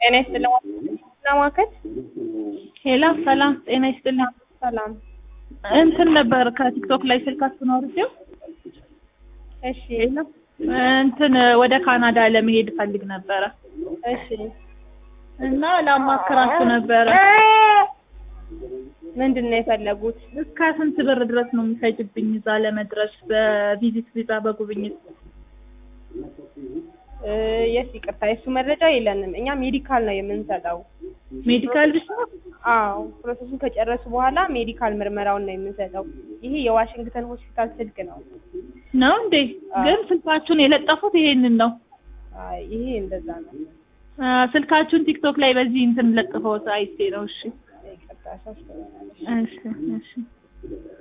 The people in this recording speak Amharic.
ጤና ይስጥልኝ ለማከት ሄላ ሰላም ጤና ይስጥልኝ። ሰላም እንትን ነበር ከቲክቶክ ላይ ስልካችሁን አውርጄው እሺ ሄላ እንትን ወደ ካናዳ ለመሄድ ፈልግ ነበረ እሺ እና ላማክራችሁ ነበረ። ምንድን ነው የፈለጉት እስከ ስንት ብር ድረስ ነው የሚፈጅብኝ እዛ ለመድረስ በቪዚት ቪዛ በጉብኝት? እ የስ ይቅርታ የሱ መረጃ የለንም እኛ ሜዲካል ነው የምንሰጠው ሜዲካል ብቻ? አዎ ፕሮሰሱን ከጨረሱ በኋላ ሜዲካል ምርመራውን ነው የምንሰጠው ይሄ የዋሽንግተን ሆስፒታል ስልክ ነው ነው እንዴ? ግን ስልካችሁን የለጠፉት ይሄንን ነው። አይ ይሄ እንደዛ ነው አ፣ ስልካችሁን ቲክቶክ ላይ በዚህ እንትን ለጥፈውት አይቼ ነው። እሺ ይቅርታ ሳስተውላለሽ እሺ እሺ